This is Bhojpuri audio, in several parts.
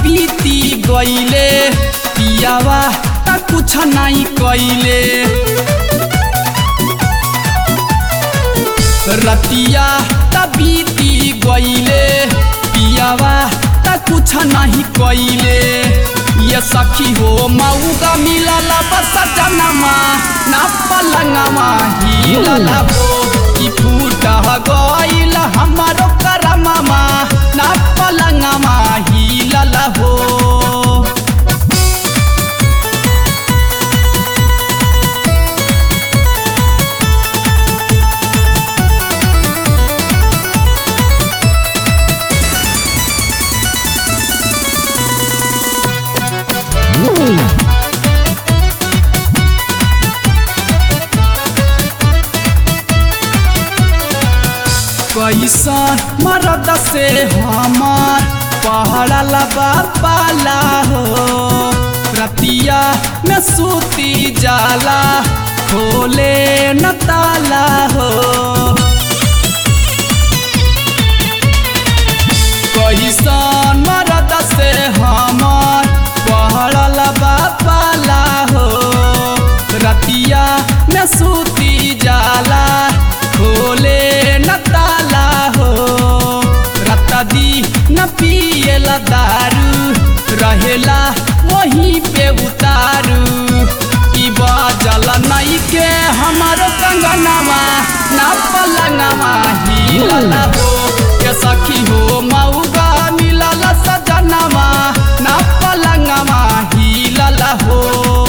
बीती गईले पियावा त कुछ नहीं कइले रतिया त बीती गईले पियावा त कुछ नहीं कइले ये सखी हो मऊगा मिलल बस जनमा ना पलंगवा हिलल हो कि फूट गइल हमारो करममा ना पलंगवा हिलल हो कैसन मरद से हमार पहड़ला बापाला हो रतिया में सूती जाला खोले न ताला हो कैसन मरद से हमार पहड़ला बापाला हो रतिया में सूती जाला खोले न ताला हो रत्ता दी न पिएला दारू रहेला वहीं पे उतारू ई बाजल नहीं के हमारो कंगनवा ना पलंगवा हिलल हो के सखी हो मऊगा मिलल सजनवा ना पलंगवा हिलल हो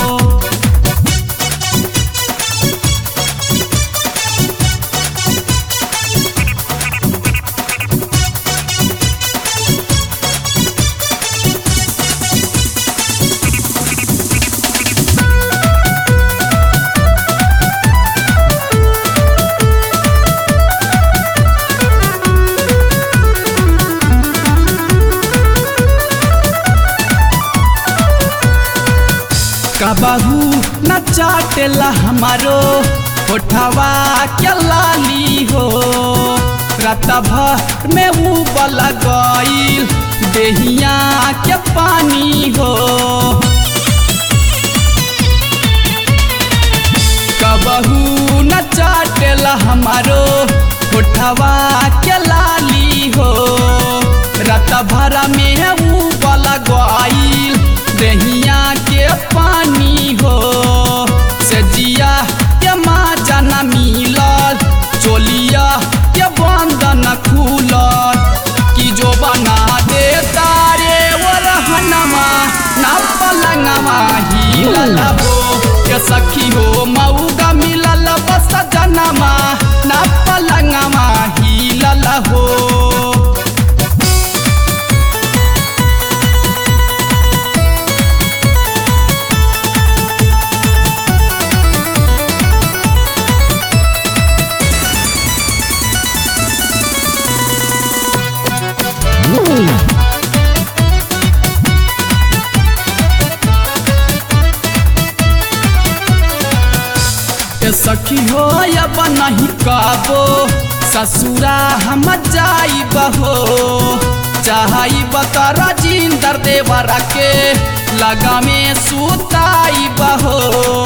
कबहू न चाटेला हमारो होठवा के लाली हो रात भर में उबल गईल देहिया के पानी हो कबहू न चाटेला हमारो होठवा के लाली हो रात भर में उबल गईल देहिया के पानी हो से जिया के माँ जाना मिलल चोलिया के बंधन खुलल कि जो बना दे तारे वो रहनमा ना पलंगवा हिलल हो के सखी हो मऊगा मिलल बस जनमा ना पलंगवा हिलल हो के सखी हो अब नहीं काबो ससुरा हम जाई बहो चाहई बकर जिंदर देवर के लगा में सुताई बहो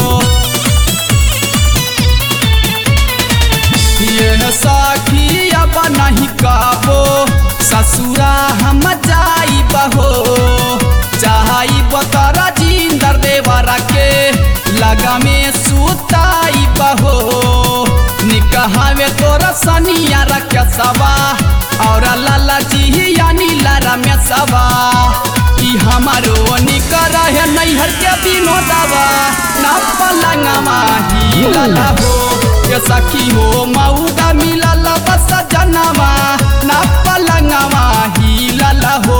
ये सखी अब नहीं काबो ससुरा हम जाई बहो चाहई बकर जिंदर देवर के लगा में सुताई बहो निकहावे तोरा सनिया रख सवा और लाला जी यानी लारा में सवा कि हमारो निक रहे नैहर के विनोदवा ना पलंगवा हिलल हो के सखी हो मऊगा मिलल बस जनवा ना पलंगवा हिलल हो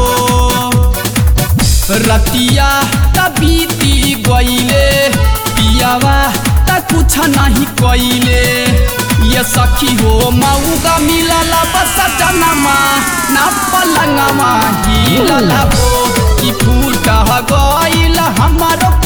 रतिया त बीती गईले पियावा त कुछ नहीं कइले ये सखी हो मऊगा मिलल बस जनमा ना पलंगवा हिलल हो कि फूट गईल हमारो